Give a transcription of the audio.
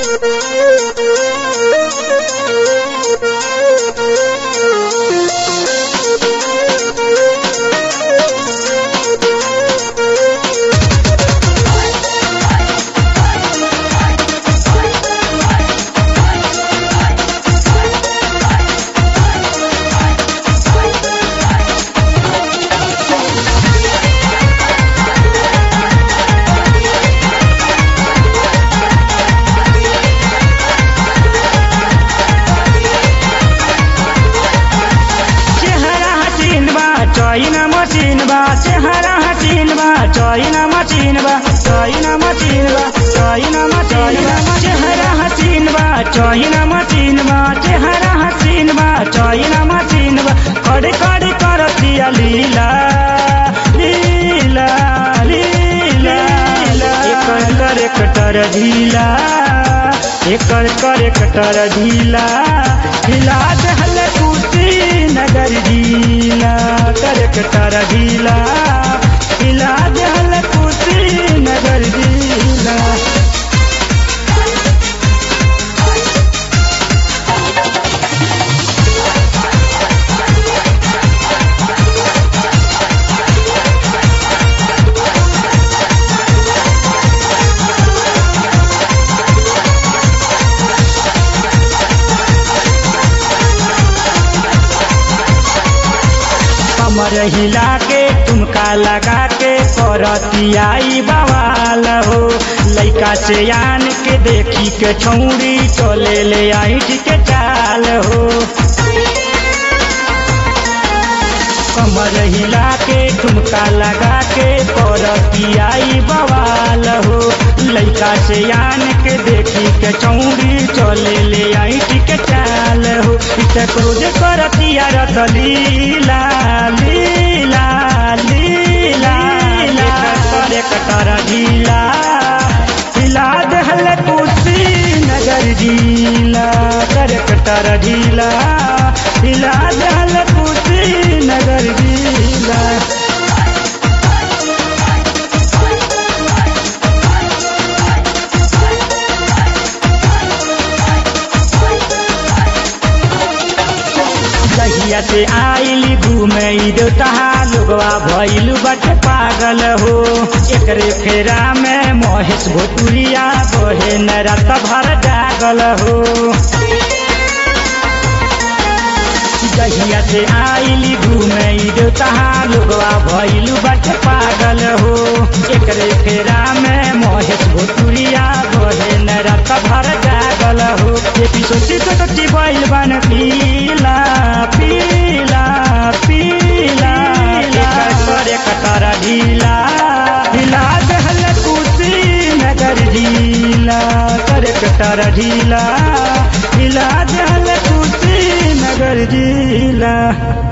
चेहरा हसीन बा चाइना मशीन बा चेहरा हसीन बा चाइना मशीन बा चाइना मशीन बा चाइना मशीन बा चेहरा हसीन बा चाइना मशीन बा चेहरा हसीन बा चाइना मशीन बा कड़े कड़े करतिया लीला लीला लीला एकर करे कटर ढीला एकर करे कटर ढीला हिला दहल कुर्सी नगर ढीला करे कटर ढीला हिला दहल कुर्सी नगर ढीला कमर हिला के तुमका लगा के करतियाई बवाल हो लइका से आन के देखी के छौरी चले ले आई के चाल हो कमर हिला के ठुमका लगा के करतियाई बवाल हो लइका से आन के देखी के चौड़ी चले ले आई के चाल हो इसे क्रोज करतिया रत लीला लीला लीला लीला करे कटर ढीला हिला दहल कुर्सी नगर ढीला करे कटर ढीला हिला दहल कुर्सी नगर ढीला जहिया से आइली घूमे देवता लोगवा भइल बट पागल हो एकरे फेरा में महेश भोटुरिया बहे न रात भर जागल हो जहिया से आइली घूमे देवता लोगवा भइल बट पागल हो एकरे फेरा में महेश भोटुरिया बहे न रात भर जागल हो एपी सोची तो सोची बैल बन पीला पीला पीला एकर करे कटर ढीला ढीला दहल कुर्सी नगर ढीला करे कटर ढीला ढीला दहल कुर्सी नगर ढीला